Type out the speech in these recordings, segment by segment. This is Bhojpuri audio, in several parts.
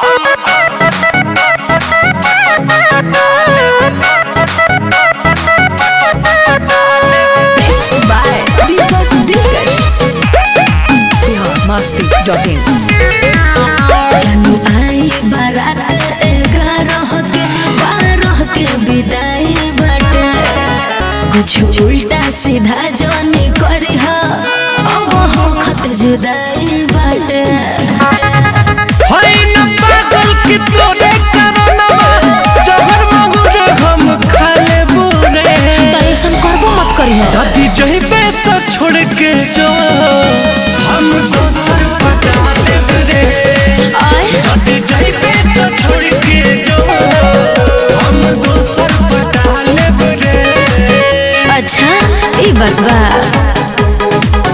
Mixed by Deepak Dinkash. masti.in जानू आई बारात ग्यारह के बारह के विदाई बाटे कुछ उल्टा सीधा जानी करी हा अब हो खत जुदाई बाटे होई न पागल कि तोरे कारणवा जहर महुर हम खाले बुरे त ऐसन करबो मत करी हा जदी जइबे तो छोड़ के जो हम दोसर पटा लेब रे आय जदी जइबे तो छोड़ के जो हम दोसर पटा लेब रे अच्छा ई बात बा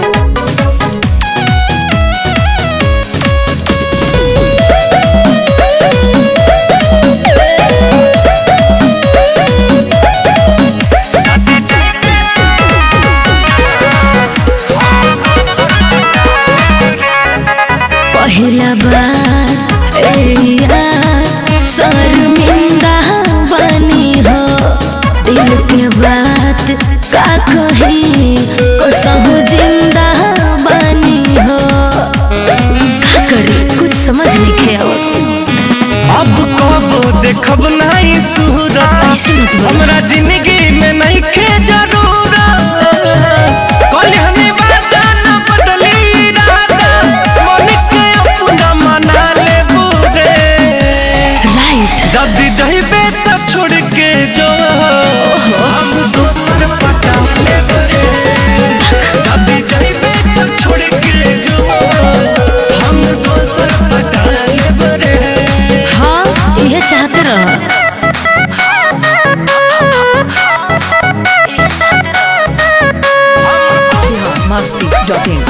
पहिला बार ए यार शर्मिंदा बनी हो दिल के बात का कही कसहु जिंदा बनी हो का करी कुछ समझ नहीं आवत अब कब देखब नहीं सूरत ऐसे मत बोल हमरा जिंदगी में नहीं खे जरूरत कल हमें वादा न बदली इरादा मन के अपना मना ले बुरे राइट जल्दी जइबे तो छोड़ के जो हम दोसर पटा ले बुरे जल्दी जइबे तो छोड़ के जो हम दोसर पटा ले बुरे हाँ ये चाहते रह masti.in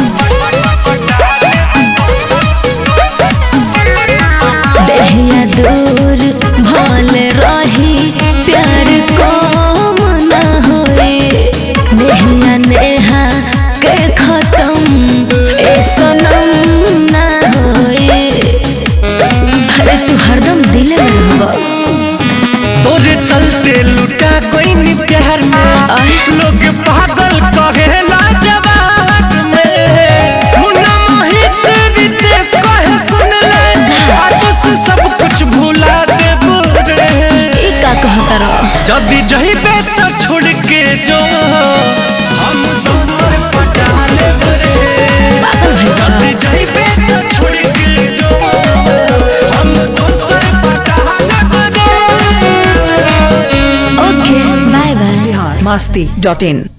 देहिया दूर भल रही प्यार कम न होए नेहिया नेहा के खत्म ए सनम न होए अरे तू हरदम दिल में रहब तोरे चलते लुटा कोई नी प्यार में आय। लोग पागल कहेला जवाब में मुन्ना मोहित रितेश कहे सुन ले आज से सब कुछ भुला दे बुरे ई का कहता रह जदी जइबे तो छोड़ के जो हम दोसर पटा ले बुरे पागल भइल बा। जदी जइबे तो छोड़ के जो हम दोसर पटा ले बुरे ओके बाय बाय masti.in